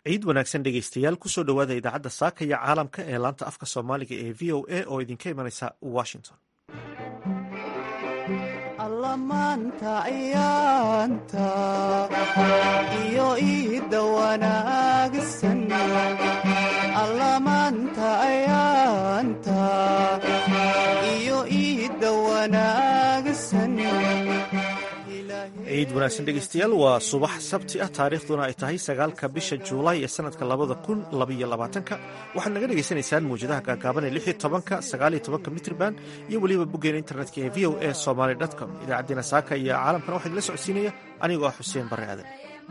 ciid wanaagsan dhegeystayaal kusoo dhowaada idaacadda saaka iyo caalamka ee laanta afka soomaaliga ee v o a oo idinka imanaysa washington allamaanta ayaanta iyo iidda wanaagsan allamaanta ayaanta iyo iidda wanaagsan ciid wanaagsan dhegeystayaal waa subax sabti ah taariikhduna ay tahay sagaalka bisha juulaay ee sanadka labada kun labaiyo labaatanka waxaad naga dhegaysanaysaan mawjadaha gaagaaban ee lix iyo tobanka sagaaliyo tobanka mitrban iyo weliba boggeena internetka ee v o a somaly com idaacaddiina saaka iyo caalamkana waxaa idinla socodsiinaya anigoo ah xuseen barre aadan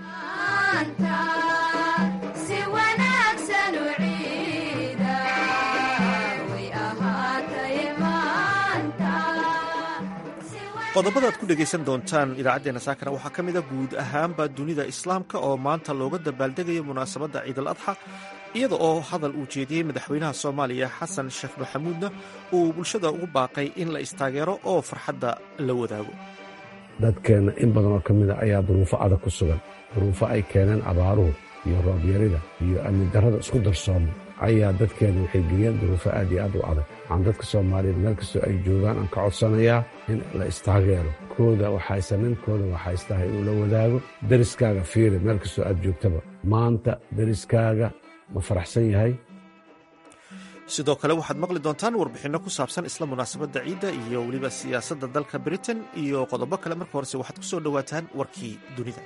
qodobada ad ku dhegaysan doontaan idaacaddeenna saakana waxaa ka mid a guud ahaanba dunida islaamka oo maanta looga dabaaldegayo munaasabadda ciidal adxa iyada oo hadal uu jeediyey madaxweynaha soomaaliya xasan sheekh maxamuudna uu bulshada ugu baaqay in la istaageero oo farxadda la wadaago dadkeenna in badan oo ka mida ayaa duruufo adag ku sugan duruufo ay keeneen abaaruhu iyo roobyarida iyo amni darrada isku darsooma ayaa dadkeenna waxay geliyeen duruufo aad iyo aad u adag waxaan dadka soomaaliyeed meel kastoo ay joogaan aan ka codsanayaa in la istaageero kooda waxaysanin kooda waxaystahay inuu la wadaago deriskaaga fiiri meel kastoo aad joogtaba maanta deriskaaga ma faraxsan yahay sidoo kale waxaad maqli doontaan warbixinno ku saabsan isla munaasabadda ciidda iyo weliba siyaasadda dalka britain iyo qodobo kale marka horese waxaad ku soo dhowaataan warkii dunida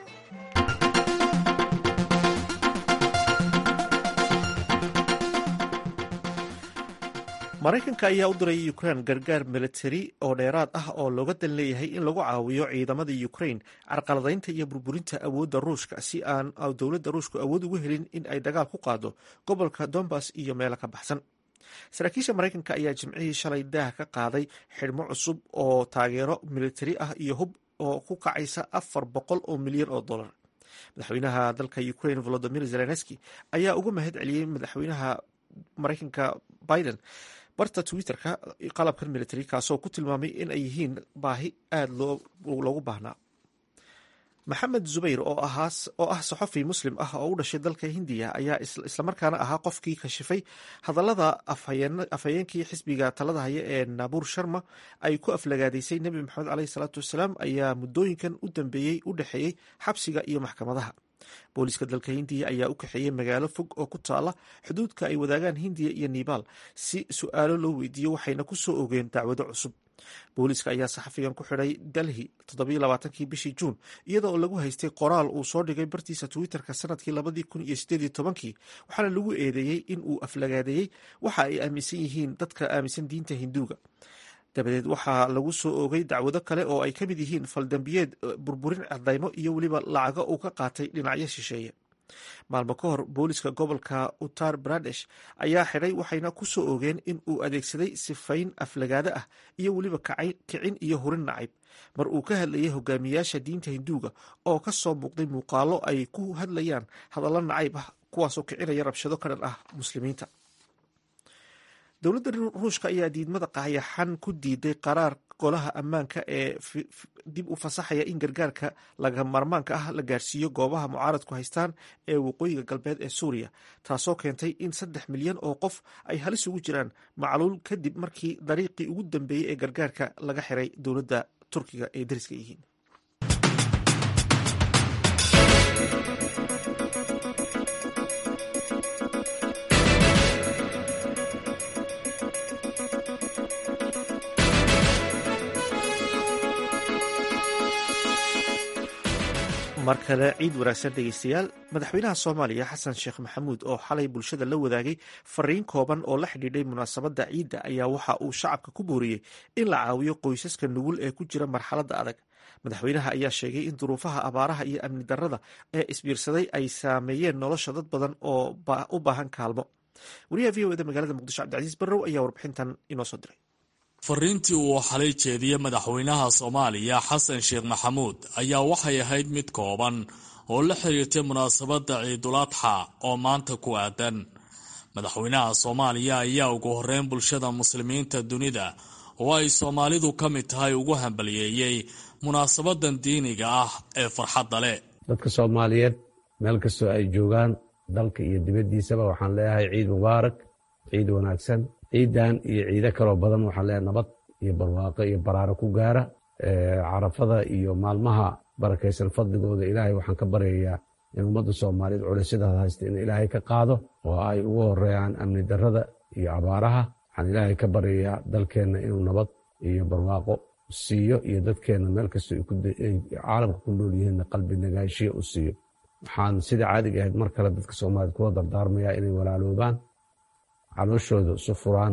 maraykanka ayaa u diray ukrain gargaar militari oo dheeraad ah oo looga dan leeyahay in lagu caawiyo ciidamada ukrain carqaladaynta iyo burburinta awoodda ruushka si aan dowladda ruushku awood ugu helin in ay dagaal ku qaado gobolka dombas iyo meelo ka baxsan saraakiisha maraykanka ayaa jimcihii shalay daah ka qaaday xidhmo cusub oo taageero militari ah iyo hub oo ku kacaysa afar boqol oo milyan oo dollar madaxweynaha dalka ukrain volodimir zelenski ayaa uga mahad celiyey madaxweynaha maraykanka biden barta twitterka qalabkan military kaasoo ku tilmaamay in ay yihiin baahi aada loogu baahnaa maxamed zubayr oo ah saxofi muslim ah oo u dhashay dalka hindiya ayaa islamarkaana ahaa qofkii kashifay hadallada afhayeenkii xisbiga talada haya ee naabuur sharma ay ku aflagaadaysay nebi maxamed caleyhi salaatu wasalaam ayaa muddooyinkan u dambeeyey u dhexeeyey xabsiga iyo maxkamadaha booliiska dalka hindiya ayaa u kaxeeyey magaalo fog oo ku taala xuduudka ay wadaagaan hindiya iyo nebaal si su-aalo loo weydiiyo waxayna ku soo ogeen dacwado cusub booliiska ayaa saxafigan ku xidhay delhi toddobaaatankii bishii juun iyada oo lagu haystay qoraal uu soo dhigay bartiisa twitterka sanadkii labadii kun iyo sideedii tobankii waxaana lagu eedeeyey in uu aflagaadeeyey waxa ay aaminsan yihiin dadka aaminsan diinta hinduuga dabadeed waxaa lagu soo oogay dacwado kale oo ay ka mid yihiin faldambiyeed burburin cadaymo iyo weliba lacago uu ka qaatay dhinacyo shisheeye maalmo ka hor booliska gobolka uttar pradesh ayaa xidhay waxayna ku soo oogeen in uu adeegsaday sifayn aflagaado ah iyo weliba kicin iyo hurin nacayb mar uu ka hadlayay hogaamiyaasha diinta hinduuga oo ka soo muuqday muuqaalo ay ku hadlayaan hadallo nacayb ah kuwaasoo kicinaya rabshado ka dhan ah muslimiinta dowladda ruushka ayaa diidmada qayaxan ku diiday qaraar golaha ammaanka ee dib u fasaxaya in gargaarka laga marmaanka ah la gaarsiiyo goobaha mucaaradku haystaan ee waqooyiga galbeed ee suuriya taasoo keentay in saddex milyan oo qof ay halis ugu jiraan macluul kadib markii dariiqii ugu dambeeyey ee gargaarka laga xiray dowladda turkiga ay dariska yihiin mar kale ciid wanaagsan dhegeystayaal madaxweynaha soomaaliya xasan sheekh maxamuud oo xalay bulshada la wadaagay fariin kooban oo la xidhiidhay munaasabadda ciidda ayaa waxa uu shacabka ku booriyey in la caawiyo qoysaska nugul ee ku jira marxaladda adag madaxweynaha ayaa sheegay in duruufaha abaaraha iyo amni darrada ee isbiirsaday ay saameeyeen nolosha dad badan oo u baahan kaalmo wariyaha v o eda magaalada muqdisho cabdicasiis barrow ayaa warbixintan inoo soo diray fariintii uu xalay jeediyey madaxweynaha soomaaliya xasan sheekh maxamuud ayaa waxay ahayd mid kooban oo la xiriirtay munaasabadda ciiduladxa oo maanta ku aadan madaxweynaha soomaaliya ayaa ugu horreyn bulshada muslimiinta dunida oo ay soomaalidu ka mid tahay ugu hambaliyeeyey munaasabadan diiniga ah ee farxadda leh dadka soomaaliyeed meel kastoo ay joogaan dalka iyo dibaddiisaba waxaan leeyahay ciid mubaarak ciid wanaagsan ciidan iyo ciido kaloo badan waxaan leeyahay nabad iyo barwaaqo iyo baraaro ku gaara carafada iyo maalmaha barakaysan fadligooda ilaahay waxaan ka baryayaa in ummadda soomaaliyeed culaysyadaas haysta in ilaahay ka qaado oo ay ugu horeeyaan amni darrada iyo abaaraha waxaan ilaahay ka baryayaa dalkeenna inuu nabad iyo barwaaqo siiyo iyo dadkeenna meel kastoo caalamka ku nool yihiinna qalbi nagaashiya u siiyo waxaan sida caadiga ahayd mar kale dadka soomaaliyed kula dardaarmayaa inay walaaloobaan calooshooda isu furaan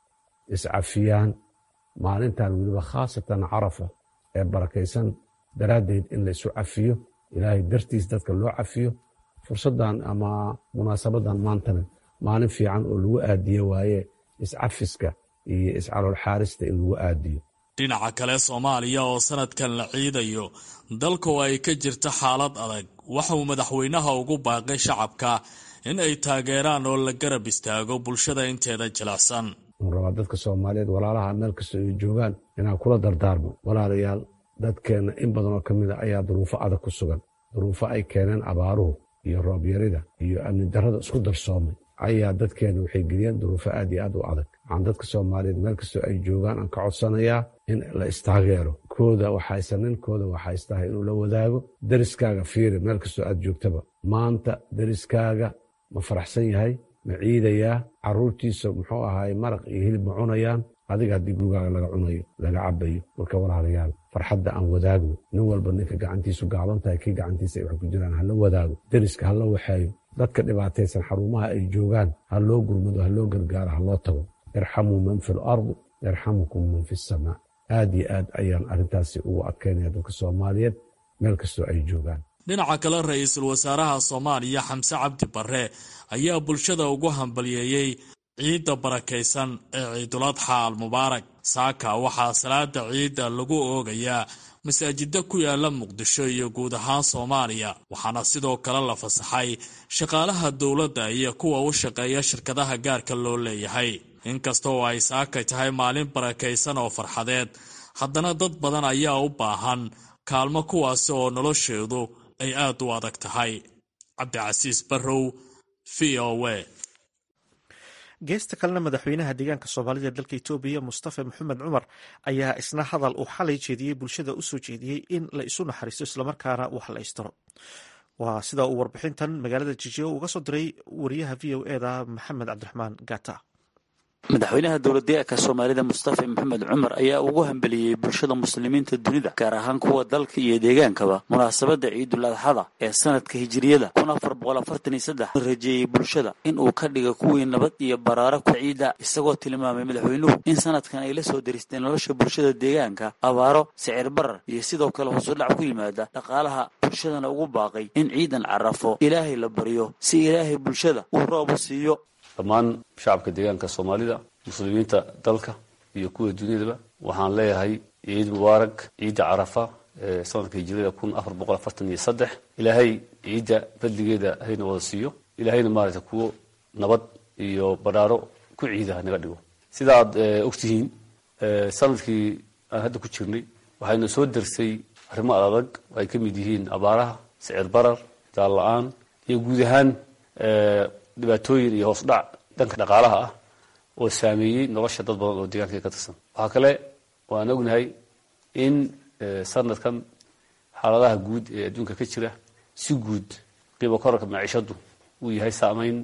iscafiyaan maalintan weliba khaasatan carafa ee barakaysan daraaddeed in la isu cafiyo ilaahay dartiis dadka loo cafiyo fursaddan ama munaasabadan maantana maalin fiican oo lagu aadiye waaye iscafiska iyo iscalool xaarista in lagu aadiyo dhinaca kale soomaaliya oo sanadkan la ciidayo dalka oo ay ka jirta xaalad adag waxa uu madaxweynaha ugu baaqay shacabka in ay taageeraan oo la garab istaago bulshada inteeda jilicsan wuxuu rabaa dadka soomaaliyeed walaalaha meel kastoo ay joogaan inaan kula dardaarmo walaalayaal dadkeenna in badan oo ka mid a ayaa duruufo adag ku sugan duruufo ay keeneen abaaruhu iyo roobyarida iyo amni darrada isku darsoomay ayaa dadkeenna waxay geliyeen duruufo aad iyo aad u adag waxaan dadka soomaaliyeed meel kastoo ay joogaan aan ka codsanayaa in la istaageero kooda waxaysanin kooda waxaystahay inuu la wadaago deriskaaga fiiri meel kastoo aad joogtaba maanta deriskaaga ma faraxsan yahay ma ciidayaa carruurtiisa muxuu ahaay maraq iyo hilib ma cunayaan adiga haddii gurigaaga laga cunayo laga cabayo marka walaalayaal farxadda aan wadaagno nin walba ninka gacantiisu gaaban tahay kii gacantiisa ay wax ku jiraan hala wadaago deriska hala waxeeyo dadka dhibaataysan xarumaha ay joogaan ha loo gurmado ha loo gargaaro ha loo tago irxamuu man fi lardi yarxamukum man fi samaa aad iyo aad ayaan arrintaasi ugu adkaynaya dadka soomaaliyeed meel kastoo ay joogaan dhinaca kale ra-iisul wasaaraha soomaaliya xamse cabdi barre ayaa bulshada ugu hambaliyeeyey ciidda barakaysan ee ciiduladxa almubaarak saaka waxaa salaada ciidda lagu oogayaa masaajida ku yaala muqdisho iyo guud ahaan soomaaliya waxaana sidoo kale la fasaxay shaqaalaha dowladda iyo kuwa u shaqeeya shirkadaha gaarka loo leeyahay inkasta oo ay saakay tahay maalin barakaysan oo farxadeed haddana dad badan ayaa u baahan kaalmo kuwaasi oo nolosheedu ay aad u adag tahay cabdicasiis barrow v o w geesta kalena madaxweynaha deegaanka soomaalida dalka etoobiya mustafa maxamed cumar ayaa isna hadal uu xalay jeediyey bulshada usoo jeediyey in la isu naxariisto islamarkaana wax la istiro waa sida uu warbixintan magaalada jijigo uga soo diray wariyaha v o eda maxamed cabdiraxmaan gata madaxweynaha dowladdeegaanka soomaalida mustafa maxamed cumar ayaa ugu hambeliyey bulshada muslimiinta dunida gaar ahaan kuwa dalka iyo deegaankaba munaasabadda ciidul adxada ee sanadka hijiriyada kun afar boqol afartan iyo saddex rajeeyey bulshada in uu ka dhiga kuwii nabad iyo baraaro ku ciida isagoo tilmaamay madaxweynuhu in sanadkan ay la soo daristeen nolosha bulshada deegaanka abaaro sicir barar iyo sidoo kale hoosudhac ku yimaada dhaqaalaha bulshadana ugu baaqay in ciidan carafo ilaahay la baryo si ilaahay bulshada uu roob u siiyo dhammaan shacabka deegaanka soomaalida muslimiinta dalka iyo kuwa duniyadaba waxaan leeyahay ciid mubaarak ciidda carafa ee sanadka hijirada kun afar boqol afartan iyo saddex ilaahay ciidda badligeeda hayna wada siiyo ilaahayna maaragtay kuwo nabad iyo badhaaro ku ciida naga dhigo sida aad ogtihiin sanadkii aan hadda ku jirnay waxayna soo darsay arrimo adag ay ka mid yihiin abaaraha sicir barar daal la-aan iyo guud ahaan dhibaatooyin iyo hoos dhac dhanka dhaqaalaha ah oo saameeyey nolosha dad badan oo deegaanka ka tirsan waxaa kale waan ognahay in sanadkan xaaladaha guud ee adduunka ka jira si guud qiimo korarka maciishadu uu yahay saameyn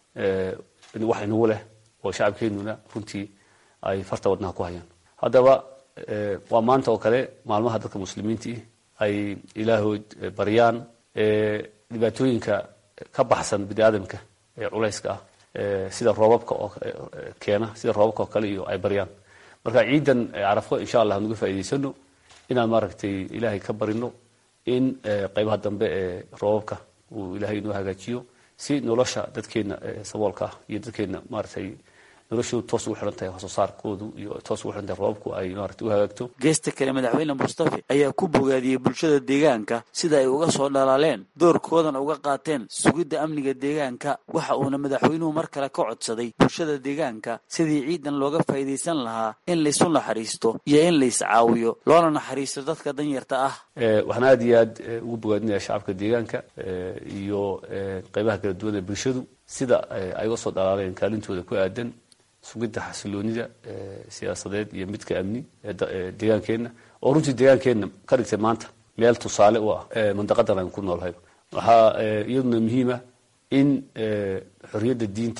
wax inagu leh oo shacabkeenuna runtii ay farta wadnaha ku hayaan haddaba waa maanta oo kale maalmaha dadka muslimiintii ay ilaahood baryaan dhibaatooyinka ka baxsan bini aadamka ee culayska ah sida roobabka oo keena sida roobabka oo kale iyo ay baryaan marka ciidan carafo insha allah nuga faa'idaysano inaan maaragtay ilaahay ka barino in qaybaha dambe ee roobabka uu ilaahay inoo hagaajiyo si nolosha dadkeena saboolka ah iyo dadkeena maaragtay noloshoodu toos ugu xihan tahay wax soo saarkoodu iyo toos ugu xihan tahay roobabku ay maarata u hagaagto geesta kale madaxweyne mustafe ayaa ku bogaadiyey bulshada deegaanka sida ay uga soo dhalaaleen doorkoodana uga qaateen sugidda amniga deegaanka waxa uuna madaxweynuhu mar kale ka codsaday bulshada deegaanka sidii ciidan looga faa'iidaysan lahaa in laysu naxariisto iyo in lays caawiyo loona naxariisto dadka danyarta ah waxaan aada iyo aad ugu bogaadinaya shacabka deegaanka iyo qeybaha kala duwan ee bulshadu sida ay uga soo dhalaaleen kaalintooda ku aadan sugidda xasiloonida siyaasadeed iyo midka amni ee deegaankeenna oo runtii deegaankeenna ka dhigtay maanta meel tusaale u ah mandaqadan aan ku noolhay waxaa iyaduna muhiima in xorriyadda diinta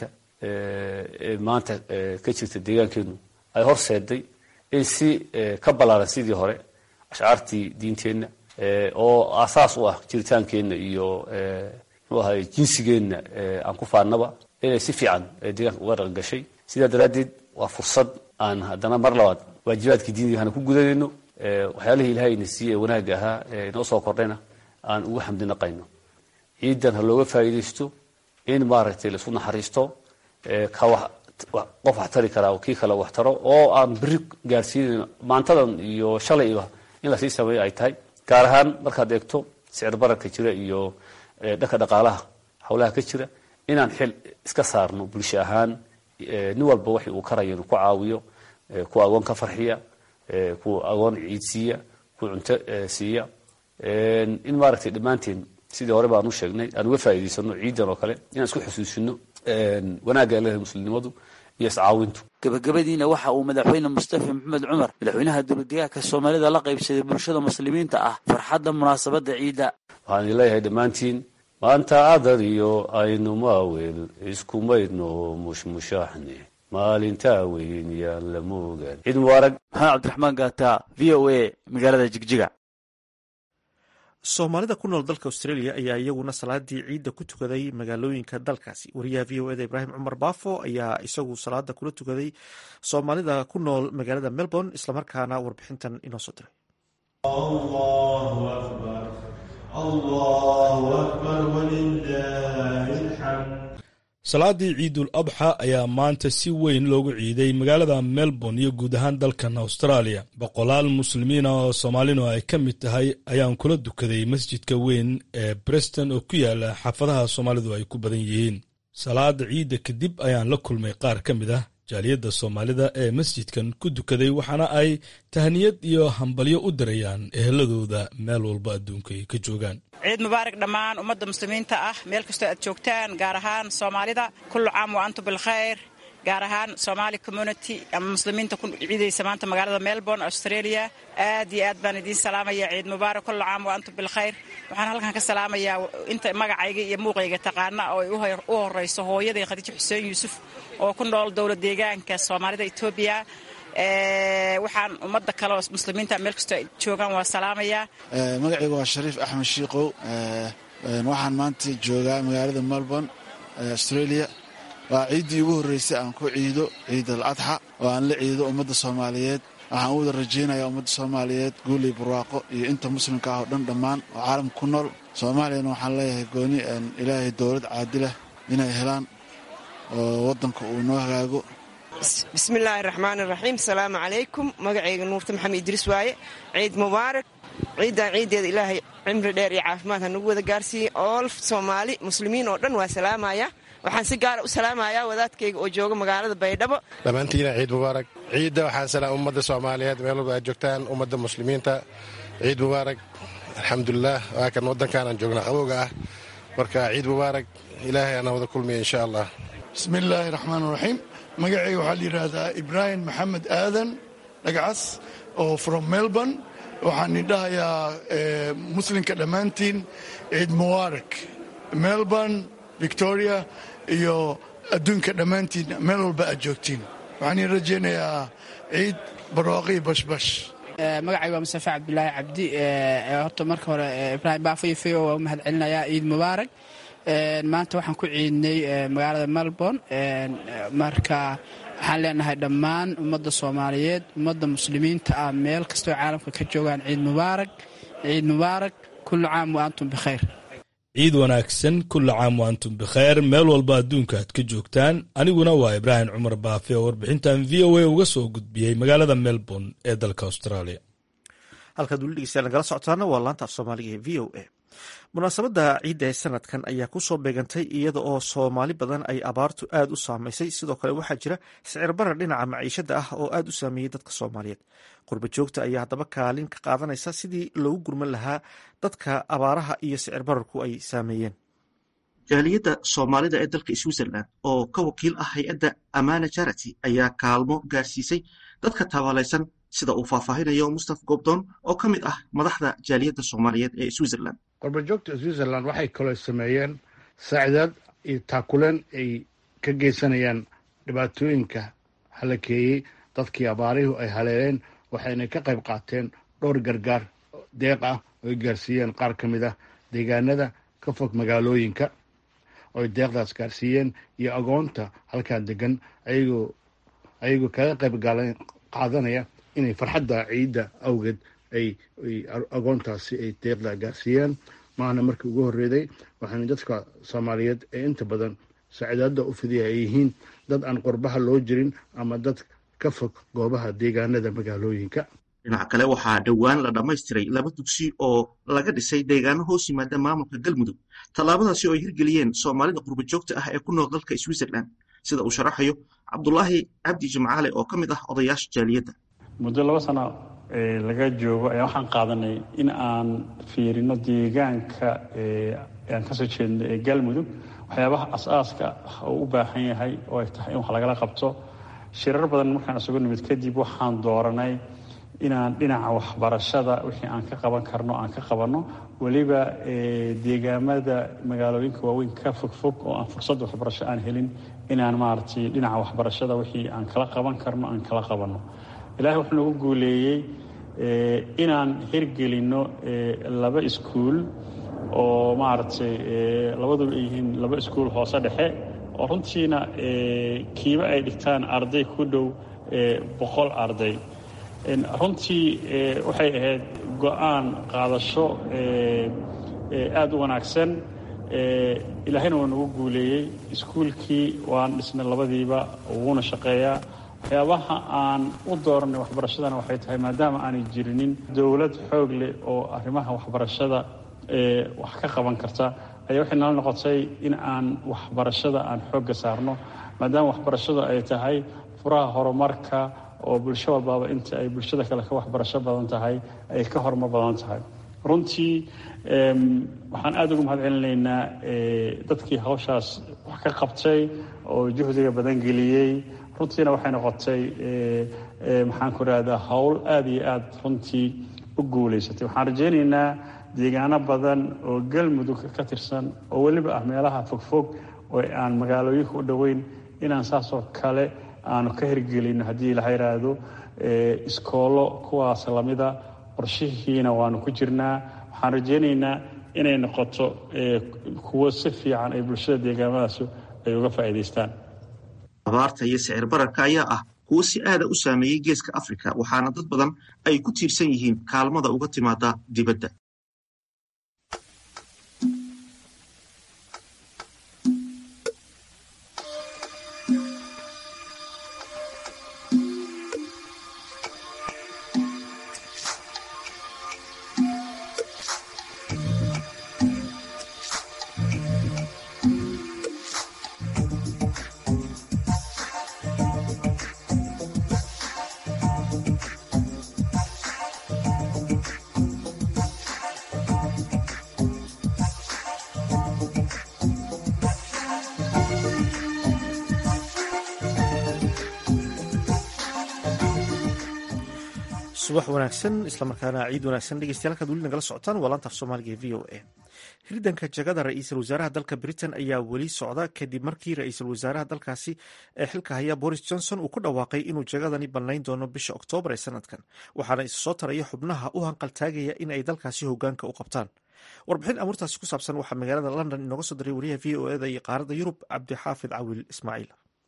ee maanta ka jirta deegaankeenu ay horseeday in si ka ballaaran sidii hore ashcaartii diinteenna oo aasaas u ah jiritaankeenna iyo muxuu ahay jinsigeenna aan ku faannaba inay si fiican deegaanka uga dhaqan gashay sidaa daraaddeed waa fursad aan haddana mar labaad waajibaadkii diiniga hana ku gudanayno waxyaalihii ilaahayna siiyey ee wanaagga ahaa ee inoo soo kordhayna aan ugu xamdi naqayno ciidan ha looga faa'iidaysto in maaragtay laisu naxariisto ka wax qof wax tari karaa kii kale wax taro oo aan beri gaarsiinayn maantadan iyo shalayba in lasii sameeyo ay tahay gaar ahaan markaad eegto sicir bararka jira iyo dhanka dhaqaalaha howlaha ka jira inaan xil iska saarno bulsho ahaan nin walba waxi uu karayo inuu ku caawiyo kuwa agoon ka farxiya kuwa agoon ciid siiya kuwa cunto siiya in maaragtay dhammaanteen sidii hore baan u sheegnay aan uga faa'iidaysano ciidan oo kale inaan isku xusuusino wanaagga leedahay muslimnimadu iyo iscaawintu gabagabadiina waxa uu madaxweyne mustafa maxamed cumar madaxweynaha dowladdeegaanka soomaalida la qaybsaday bulshada muslimiinta ah farxadda munaasabadda ciidda waxaan idin leeyahay dhammaantiin maanta adar iyo aynu maawel iskumaydno mushmushaaxne maalintaa weyn yaan la moogaan ciid mubaarag maxamed cabdiraxmaan gaata v o a magaalada jigjiga soomaalida ku nool dalka australia ayaa iyaguna salaadii ciidda ku tukaday magaalooyinka dalkaasi wariyaha v o eda ibraahim cumar baafo ayaa isagu salaada kula tukaday soomaalida ku nool magaalada melbourne islamarkaana warbixintan inoo soo diray salaadii ciidul adxa ayaa maanta si weyn loogu ciiday magaalada melbourne iyo guud ahaan dalkan australia boqolaal muslimiina oo soomaalinu ay ka mid tahay ayaan kula dukaday masjidka weyn ee breston oo ku yaala xaafadaha soomaalidu ay ku badan yihiin salaada ciidda kadib ayaan la kulmay qaar ka mid ah jaaliyadda soomaalida ee masjidkan ku dukaday waxaana ay tahniyad iyo hambalyo u dirayaan eheladooda meel walba adduunka ay ka joogaan ciid mubaarak dhammaan ummadda muslimiinta ah meel kastoo aad joogtaan gaar ahaan soomaalida kullu caam wa antum bilkhayr gaar ahaan somaali community ama muslimiinta ku ciidaysa maanta magaalada melbourne australia aad iyo aad baan idiin salaamaya ciid mubaarak kullu caam wa antum bilkhayr waxaan halkan ka salaamayaa inta magacayga iyo muuqayga taqaana oo ay u horeyso hooyaday khadiijo xuseen yuusuf oo ku nool dowlad deegaanka soomaalida etoobiya waxaan ummadda kale oo muslimiinta meel kastoo ay joogaan waa salaamayaa magacayga waa shariif axmed shiikow waxaan maanta joogaa magaalada melbourne australia waa ciiddii ugu horreysay aan ku ciido ciid al adxa oo aan la ciido ummadda soomaaliyeed waxaan u wada rajaynayaa ummadda soomaaliyeed guuley barwaaqo iyo inta muslimka ah oo dhan dhammaan oo caalamka ku nool soomaaliyana waxaan leeyahay gooni ilaahay dowlad caadilah inay helaan oo waddanka uu noo hagaago bismillaahi raxmaan iraxiim asalaamu calaykum magacayga nuurta maxamed idriis waaye ciid mubaarak ciiddan ciiddeeda ilaahay cimri dheer iyo caafimaad ha nagu wada gaarsiiyey ool soomaali muslimiin oo dhan waa salaamaya waxaan si gaara u salaamayaa wadaadkayga oo jooga magaalada baydhabo dhammaantiina ciid mubaarak ciidda waxaan salaam ummadda soomaaliyeed meel walba aad joogtaan ummadda muslimiinta ciid mubaarak alxamdulilah waa kan waddankaanaan joognaa qabowga ah marka ciid mubaarak ilaahay ana wada kulmiya insha allah bismillaahi raxmaan raxiim magacayga waxaa la yidhaahdaa ibraahim maxamed aadan dhagcas oo from melbourne waxaan idhahayaa muslimka dhammaantiin ciid mubaarak melbourne victoria iyo adduunka dhammaantiin meel walba aad joogtiin waxaan ii rajaynayaa ciid barwaaqii bashbash magacayga waa mustafa cabdulaahi cabdi horta marka hore ibraahim baafayfayo waa u mahad celinayaa ciid mubaarak maanta waxaan ku ciidnay magaalada melbourne marka waxaan leenahay dhammaan ummadda soomaaliyeed ummadda muslimiinta ah meel kastoo caalamka ka joogaan ciid mubaarak ciid mubaarak kullu caam wa antum bikhayr ciid wanaagsan kulla caam wa antum bikheer meel walba adduunka aad ka joogtaan aniguna waa ibraahim cumar baafe oo warbixintan v o a uga soo gudbiyey magaalada melbourne ee dalka australia halkaad weli dhegeystayaal nagala socotaana waa laanta af soomaaliga ee v o a munaasabadda ciidda ee sanadkan ayaa ku soo beegantay iyada oo soomaali badan ay abaartu aad u saamaysay sidoo kale waxaa jira sicir barar dhinaca maciishada ah oo aad u saameeyey dadka soomaaliyeed qurba joogta ayaa haddaba kaalin ka qaadanaysa sidii loogu gurman lahaa dadka abaaraha iyo sicir bararku ay saameeyeen jaaliyadda soomaalida ee dalka switzerland oo ka wakiil ah hay-adda amana charity ayaa kaalmo gaarsiisay dadka tabaalaysan sida uu faahfaahinayo mustaf gobdon oo ka mid ah madaxda jaaliyadda soomaaliyeed ee switzerland qurbajoogta switzerland waxay kaloo sameeyeen saacidaad iyo taakuleen ay ka geysanayaan dhibaatooyinka halakeeyey dadkii abaarihu ay haleeleen waxayna ka qayb qaateen dhowr gargaar deeq ah oo ay gaarsiiyeen qaar ka mid ah deegaanada ka fog magaalooyinka ooy deeqdaas gaarsiiyeen iyo agoonta halkaa degan ayagoo ayagoo kaga qayb qaadanaya inay farxadda ciidda awgeed ay agoontaasi ay deeqda gaarsiiyeen maahna markii ugu horreeday waxaana dadka soomaaliyeed ee inta badan saacidaadda u fidiya ay yihiin dad aan qurbaha loo jirin ama dad ka fog goobaha deegaanada magaalooyinka dhinaca kale waxaa dhowaan la dhammaystiray laba dugsi oo laga dhisay deegaano hoos yimaada maamulka galmudug tallaabadaasi oo ay hirgeliyeen soomaalida qurbajoogta ah ee ku nool dalka switzerland sida uu sharaxayo cabdulaahi cabdi jimcaale oo ka mid ah odayaasha jaaliyadda muddo laba sano laga joogo ayaa waxaan qaadanay in aan fiirino deegaanka aan kasoo jeedno ee galmudug waxyaabaha as-aaska uu u baahan yahay oo ay tahay in wax lagala qabto shirar badan markaan isugu nimid kadib waxaan dooranay inaan dhinaca waxbarashada wixii aan ka qaban karno aan ka qabanno weliba deegaamada magaalooyinka waaweyn ka fogfog oo aan fursad waxbarasho aan helin inaan maaragtay dhinaca waxbarashada wixii aan kala qaban karno aan kala qabanno ilaahay wuxuu nagu guuleeyey inaan hirgelinno laba iskuul oo maaragtay labaduba ay yihiin laba iskuul hoose dhexe oo runtiina kiiba ay dhigtaan arday ku dhow boqol arday runtii waxay ahayd go-aan qaadasho aada u wanaagsan ilaahayna waa nagu guuleeyey iskuulkii waan dhisnay labadiiba wuuna shaqeeyaa waxyaabaha aan u dooranay waxbarashadana waxay tahay maadaama aanay jirinin dowlad xoog leh oo arrimaha waxbarashada wax ka qaban karta ayaa waxay nala noqotay in aan waxbarashada aan xoogga saarno maadaama waxbarashadu ay tahay furaha horumarka oo bulsho walbaaba inta ay bulshada kale ka waxbarasho badan tahay ay ka horumar badan tahay runtii waxaan aada ugu mahad celinaynaa dadkii hawshaas wax ka qabtay oo juhdiga badan geliyey runtiina waxay noqotay maxaan ku rahdaa howl aada iyo aada runtii u guulaysatay waxaan rajaynaynaa deegaano badan oo galmudug ka tirsan oo weliba ah meelaha fogfog oo aan magaalooyinka u dhoweyn inaan saasoo kale aanu ka hirgelino haddii laha yidhaahdo iskoolo kuwaas lamida qorshihiina waanu ku jirnaa waxaan rajaynaynaa inay noqoto kuwo si fiican ay bulshada deegaamadaas ay uga faa'iidaystaan abaarta iyo sicir bararka ayaa ah kuwo si aada u saameeyey geeska afrika waxaana dad badan ay ku tiirsan yihiin kaalmada uga timaada dibadda subax wanaagsan islamarkaana ciid wanaagsan dhegeystayaal halkaad weli nagala socotaan waa laanta af soomaaliga ee v o a hirdanka jagada ra-iisul wasaaraha dalka britain ayaa weli socda kadib markii ra-iisul wasaaraha dalkaasi ee xilka haya boris johnson uu ku dhawaaqay inuu jagadani bannayn doono bisha oktoobar ee sanadkan waxaana isa soo taraya xubnaha u hanqaltaagaya in ay dalkaasi hogaanka u qabtaan warbixin amuurtaasi ku saabsan waxaa magaalada london inooga soo diray wariyaha v o eda iyo qaaradda yurub cabdixaafid cawil ismaaciil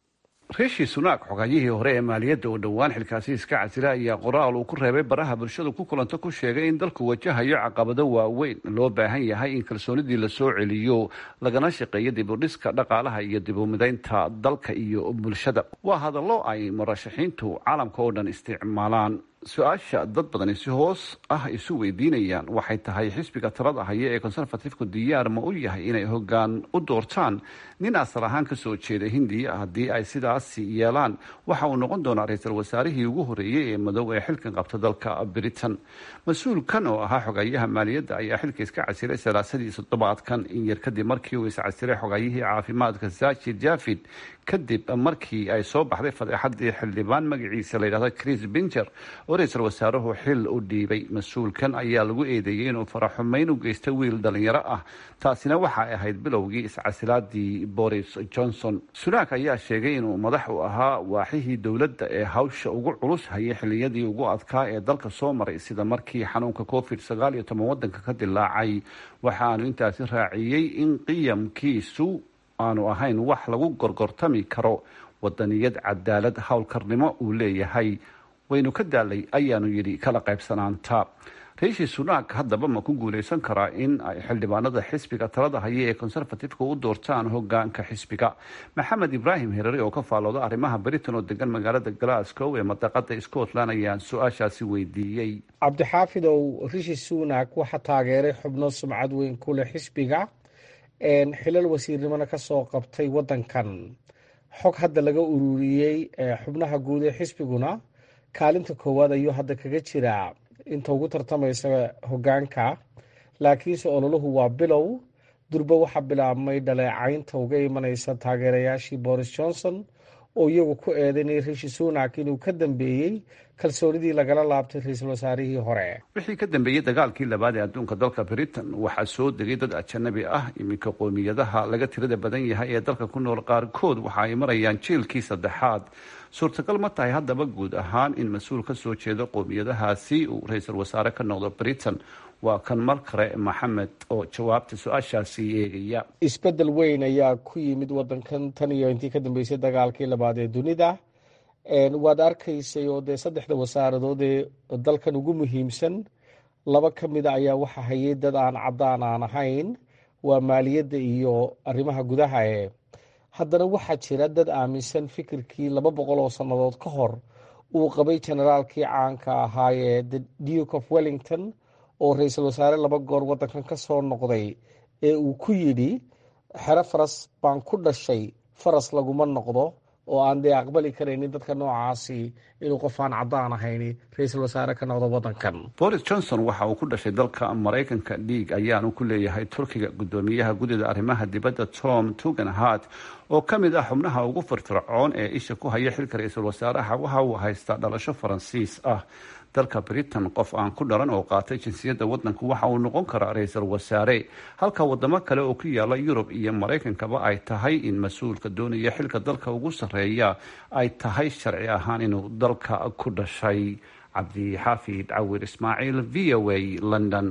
rishi sunak xogayihii hore ee maaliyadda oo dhowaan xilkaasi iska casila ayaa qoraal uu ku reebay baraha bulshadu ku kulanto ku sheegay in dalku wajahayo caqabado waaweyn loo baahan yahay in kalsoonidii lasoo celiyo lagana shaqeeyo dib u dhiska dhaqaalaha iyo dib u midaynta dalka iyo bulshada waa hadallo ay murashaxiintu caalamka oo dhan isticmaalaan su-aasha dad badani si hoos ah isu weydiinayaan waxay tahay xisbiga talada haya ee conservatifku diyaar ma u yahay inay hoggaan u doortaan nin asal ahaan kasoo jeeda hindiya haddii ay sidaasi yeelaan waxa uu noqon doonaa ra-iisul wasaarihii ugu horeeyey ee madow ee xilkan qabta dalka britain mas-uulkan oo ahaa xogayaha maaliyadda ayaa xilka iska casilay salaasadii toddobaadkan in yar kadib markii uu iscasilay xogayihii caafimaadka zaki javid kadib markii ay soo baxday fadeexadii xildhibaan magaciisa layidhahdo chris binger oo ra-iisul wasaaruhu xil u dhiibay mas-uulkan ayaa lagu eedeeyey inuu faraxumeyn u geysta wiil dhalinyaro ah taasina waxay ahayd bilowgii iscasilaadii boris johnson sunak ayaa sheegay inuu madax u ahaa waaxihii dowladda ee hawsha ugu culus hayay xiliyadii ugu adkaa ee dalka soo maray sida markii xanuunka covid sagaal iyo toban wadanka ka dilaacay waxaanu intaasi raaciyey in qiyamkiisu aanu ahayn wax lagu gorgortami karo wadaniyad cadaalad howlkarnimo uu leeyahay waynu ka daalay ayaanu yidhi kala qaybsanaanta riishi sunak haddaba ma ku guuleysan karaa in ay xildhibaanada xisbiga talada haya ee conservatifeka u doortaan hogaanka xisbiga maxamed ibraahim herare oo ka faalooda arrimaha britain oo degan magaalada glasgow ee madaqada scotland ayaan su-aashaasi weydiiyey cabdixaafidow rishi sunak waxaa taageeray xubno sumcad weyn ku leh xisbiga xilal wasiirnimona kasoo qabtay wadankan xog hadda laga ururiyey xubnaha guud ee xisbiguna kaalinta koowaad ayuu hadda kaga jiraa inta ugu tartamaysa hogaanka laakiinse ololuhu waa bilow durba waxaa bilaabmay dhaleecaynta uga imanaysa taageerayaashii boris johnson oo iyagu ku eedaynay rishi sunak inuu ka dambeeyey kalsoonidii lagala laabtay ra-iisul wasaarihii hore wixii ka dambeeyey dagaalkii labaad ee adduunka dalka britain waxaa soo degay dad ajanabi ah iminka qoomiyadaha laga tirada badan yahay ee dalka ku nool qaarkood waxa ay marayaan jiilkii saddexaad suurtagal ma tahay haddaba guud ahaan in mas-uul ka soo jeedo qoomiyadahaasi uu ra-iisul wasaare ka noqdo britain waa kan mar kale maxamed oo jawaabta su-aashaasi eegaya isbedel weyn ayaa ku yimid wadankan tan iyo intii ka dambeysay dagaalkii labaad ee dunida waad arkaysay oo dee saddexda wasaaradood ee dalkan ugu muhiimsan laba ka mida ayaa waxa hayay dad aan caddaan aan ahayn waa maaliyadda iyo arrimaha gudaha ee haddana waxaa jira dad aaminsan fikirkii laba boqol oo sannadood ka hor uu qabay generaalkii caanka ahaa ee the duke of wellington oo ra-iisul wasaare laba goor wadankan ka soo noqday ee uu ku yidhi xero faras baan ku dhashay faras laguma noqdo oo aan dee aqbali karaynin dadka noocaasi inuu qof aan caddaan ahayn ra-iisul wasaare ka noqdo wadankan boris johnson waxa uu ku dhashay dalka maraykanka dhiig ayaanu ku leeyahay turkiga guddoomiyaha guddida arrimaha dibadda tom tugenhart oo ka mid ah xubnaha ugu firfircoon ee isha ku haya xilka ra-iisul wasaaraha waxa uu haystaa dhalasho faransiis ah dalka britain qof aan ku dhalan oo qaatay jinsiyadda wadanku waxa uu noqon karaa ra-iisul wasaare halka wadamo kale oo ku yaala yurub iyo maraykankaba ay tahay in mas-uulka doonaya xilka dalka ugu sarreeya ay tahay sharci ahaan inuu dalka ku dhashay cabdixaafid cawir ismaaciil v o a london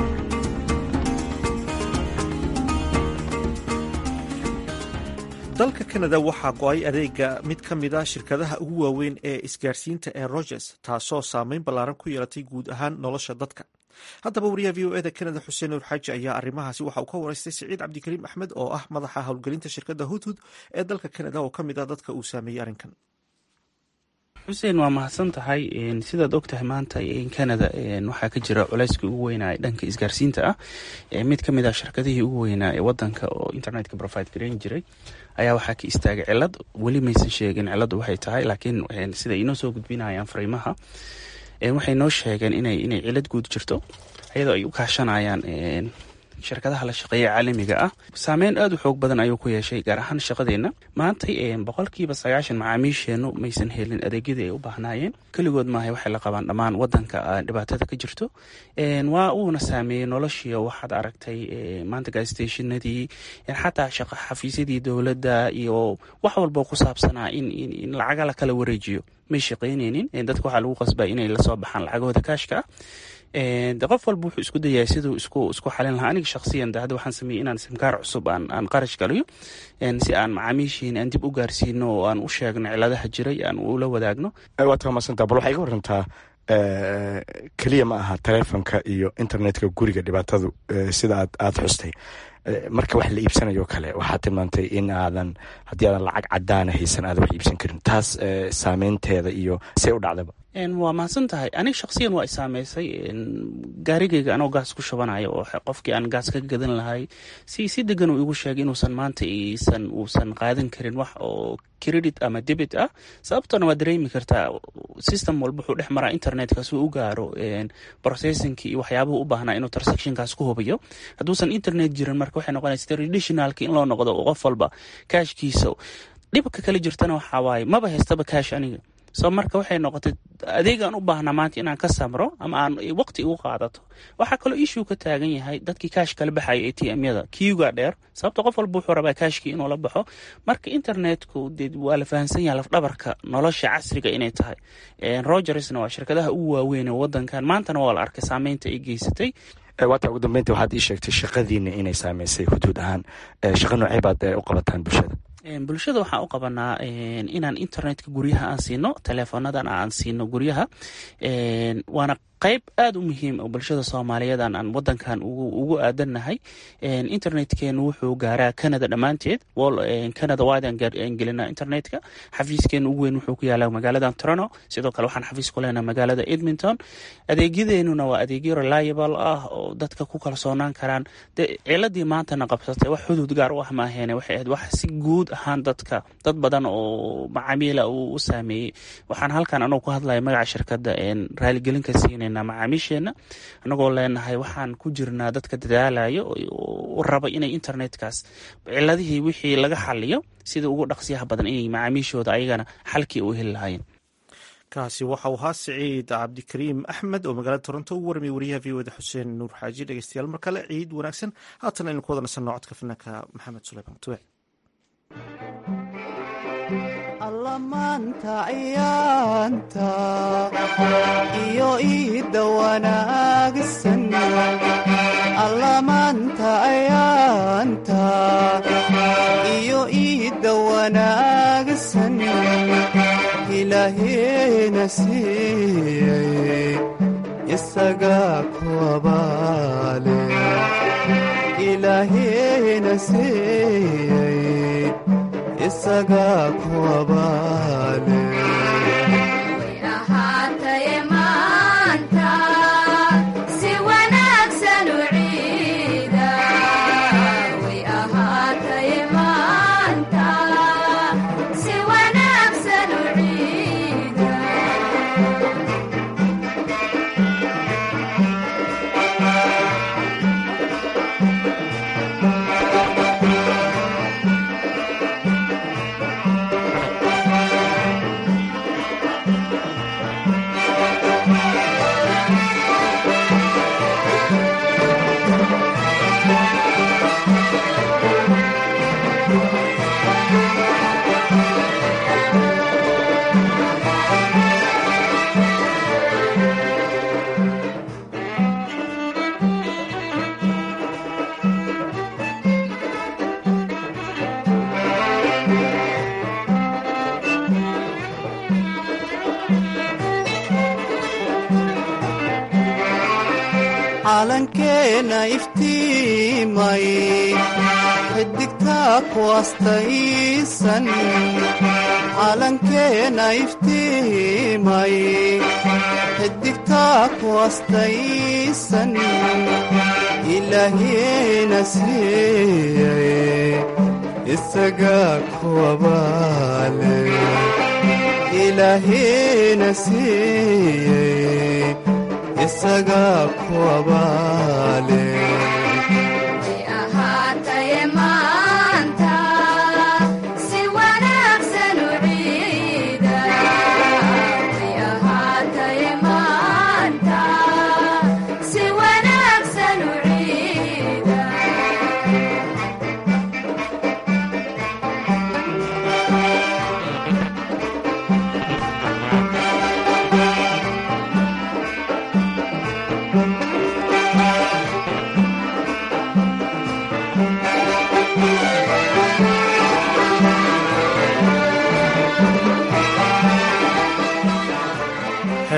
dalka canada waxaa go-ay adeega mid ka mid a shirkadaha ugu waaweyn ee isgaarsiinta ee rogers taasoo saameyn ballaaran ku yeelatay guud ahaan nolosha dadka haddaba wariyaha v o eda canada xuseen nuur xaaji ayaa arrimahaasi waxa uu ka wareystay siciid cabdikariim axmed oo ah madaxa howlgelinta shirkadda hudhud ee dalka canada oo ka mid ah dadka uu saameeyey arrinkan xuseen waa mahadsan tahay sidaad og tahay maanta canada waxaa ka jira culeyskii ugu weynaa dhanka isgaarsiinta ah mid ka mid ah shirkadihii ugu weynaa ee wadanka oo internetka provide gareyn jiray ayaa waxaa ka istaagay cilad weli maysan sheegin ciladu waxay tahay laakiin sida inoo soo gudbinayaan fariimaha waxay noo sheegeen inay inay cilad guud jirto iyadoo ay u kaashanayaan shirkadaha la shaqeeya caalamiga ah saameyn aada u xoog badan ayuu ku yeeshay gaar ahaan shaqadeenna maantay boqolkiiba sagaashan macaamiisheennu maysan helin adeegyadii ay u baahnaayeen keligood maahay waxay la qabaan dhammaan wadanka dhibaatada ka jirto waa uuna saameeyey noloshii waxaad aragtay maanta gastationadii xataa shaqa xafiisyadii dowladda iyo wax walboo ku saabsanaa in lacaga la kala wareejiyo may shaqayneynin dadka waxaa lagu qasbaa inay lasoo baxaan lacagahooda kaashka ah de qof walba wuxuu isku dayaa siduu isku isku xalin lahaa aniga shakhsiyan de hadda waxaan sameeyey inaan simkaar cusub aan aan qarash galiyo si aan macaamiishiin aan dib u gaarsiino oo aan u sheegno ciladaha jiray aan ula wadaagno waad ka mahadsantaa bal waxaa iga warantaa keliya ma aha taleefonka iyo internetka guriga dhibaatadu sida aad aada xustay marka wax la iibsanayo kale waxaad tilmaantay in aadan haddii aadan lacag cadaana haysan aadan wax iibsan karin taas saameynteeda iyo see u dhacdaba waa mahadsan tahay aniga shaksiyan waa isaameysay gaarigayga anoo gaas ku shubanaya oo qofkii aan gaas ka gadan lahay si si degan uu igu sheegay inuusan maanta isan uusan qaadan karin wax oo credit ama debit ah sababtona waa dareemi kartaa system walba wuxuu dhex maraa internetkaas uu u gaaro processingki iyo waxyaabuhu u baahnaa inuu transactionkaas ku hubiyo hadduusan internet jirin marka waxay noqonaysa traditionalki in loo noqdo qof walba kaashkiisa dhibka kala jirtana waxaa waaye maba haystaba kaash aniga so marka waxay noqotay adeegaan u baahnaa maanta inaan ka samro ama aan waqti igu qaadato waxaa kaloo issue ka taagan yahay dadkii kaash kala baxaya a t m yada kiuga dheer sababta qof walba wuxuu rabaa kaashkii inuu la baxo marka internetku de waa la fahamsan yahay lafdhabarka nolosha casriga inay tahay rogersna waa shirkadaha ugu waaweyn ee wadankan maantana waa la arkay saameynta ay geysatay waata ugu dambeynta waxaad ii sheegtay shaqadiina inay saameysay huduud ahaan shaqa noocey baad u qabataan bulshada bulshada waxaan u qabanaa inaan internetka guryaha aan siino teleefonadan aan siino guryaha waana qayb aada u muhiim oo bulshada soomaaliyeed aan wadankan ugu aadannahay internetkeenu wuxuu gaaraa canada dhammaanteed canada waadan gelinaa internetka xafiiskeenu ugu weyn wuxuu ku yaalaa magaalada toronto sidoo kale waxaan xafiis ku leenaha magaalada edmonton adeegyadeenuna waa adeegyo reliable ah oo dadka ku kalsoonaan karaan de ciladii maantana qabsatay wax xuduud gaar u ah maaheene waxay ahayd wax si guud ahaan dadka dad badan oo macaamiila uu u saameeyey waxaan halkan anoo ku hadlaya magaca shirkadda raaligelinka siinayna macaamiisheena anagoo leenahay waxaan ku jirnaa dadka dadaalayo u raba inay internetkaas ciladihii wixii laga xaliyo sida ugu dhaqsiyaha badan inay macaamiishooda ayagana xalkii u heli lahaayeen kaasi waxa uu ahaa siciid cabdikariim axmed oo magaalada toronto u warmay wariyaha v oda xuseen nuur xaaji dhegeystayaal mar kale ciid wanaagsan haatan aynu ku wada nasanno codka fanaanka maxamed suleyman tube alla maanta ayaanta iyo iidda wanaagsan alla maanta ayaanta iyo iidda wanaagsan ilaaheena siiyey isagaa ku abaale ilaaheena siiyey isagaa ku abaale calankeena iftiimay xidigtaa ku astaysan calankeena iftiimay xidigtaa ku astaysan ilaahiena siiyey isagaa ku abaale ilaahiena siiyey isagaa ku abaale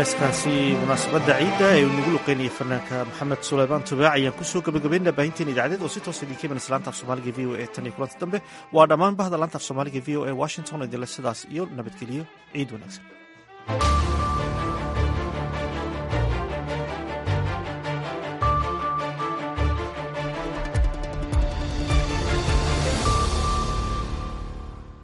heeskaasi munaasabadda ciidda ee uu nagu luqeynayay fanaanka maxamed suleymaan tubaac ayaan kusoo gabagabaynaa baahinteen idaacadeed oo si toosa idinka imanaysa laanta af soomaaliga v o e tan iyo kulanta dambe waa dhammaan bahda laanta af soomaaliga v o e washington idinle sidaas iyo nabadgeliyo ciid wanaagsan